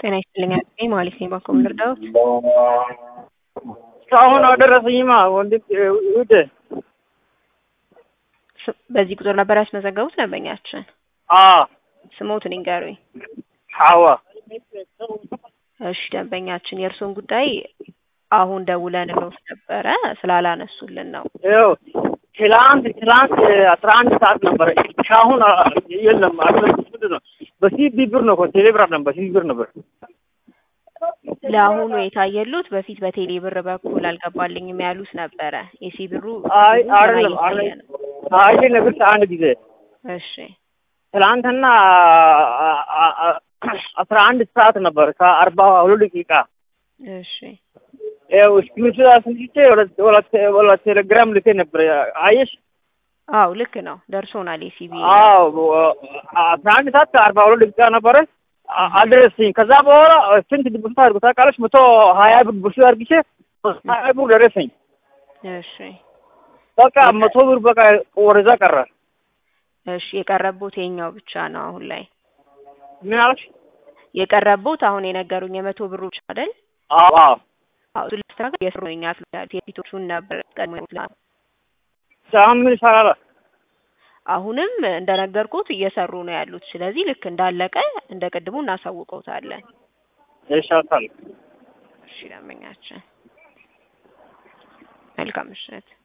ጤና ይስጥልኝ አጥቄ ማለት ነው። ባንኮ ልርዳዎት? እስካሁን አልደረሰኝማ ወንድም ውድ ስ- በዚህ ቁጥር ነበር ያስመዘገቡት ደንበኛችን? አ ስሞትን ይንገሩኝ። ሐዋ እሺ ደንበኛችን የእርስዎን ጉዳይ አሁን ደውለን ሎት ነበረ ስላላነሱልን ነው። ይኸው ትላንት ትላንት አስራ አንድ ሰዓት ነበረ። እስካሁን አ- የለም አልመለስም። ምንድን ነው በሲቢ ብር ነው እኮ ቴሌ ብር አይደለም፣ በሲቢ ብር ነበር። ለአሁኑ የታየሉት በፊት በቴሌ ብር በኩል አልገባልኝም ያሉት ነበረ። የሲ ብሩ አይ ብዙ ገና አይደለም እየታየ አይደለም ነው። አይ ነግርሽ አንድ ጊዜ እሺ ትላንትና አ- አ- አ- አስራ አንድ ሰዓት ነበር ከአርባ ሁለት ደቂቃ እሺ ይኸው እስክሪንሾት አስንስቼ ወደ- ወደ- ወደ ቴሌግራም ልኬ ነበር። አየሽ? አው ልክ ነው ደርሶናል። የሲቢ አዎ አስራ አንድ ሰዓት ከአርባ ሁለት ደቂቃ ነበረ አ- አልደረሰኝ። ከዛ በኋላ ስንት ድብስት አድርጎ ታውቃለች? መቶ ሀያ ብር ብሱ አድርግቼ ሀያ ብር ደረሰኝ። እሺ በቃ መቶ ብር በቃ ወደዛ ቀረ። እሺ የቀረቡት የኛው ብቻ ነው አሁን ላይ ምን አለች? የቀረቡት አሁን የነገሩኝ የመቶ ብሩ ብቻ አይደል? አዎ አዎ አዎ እሱ ለማስተካከል የስሩ ነው እኛ የፊቶቹን ነበር ቀድሞ ይላል። አሁን ምን ይሰራል? አሁንም እንደነገርኩት እየሰሩ ነው ያሉት። ስለዚህ ልክ እንዳለቀ እንደ ቅድሙ እናሳውቀውታለን። ይሻታል። እሺ ደንበኛችን መልካም ምሽት።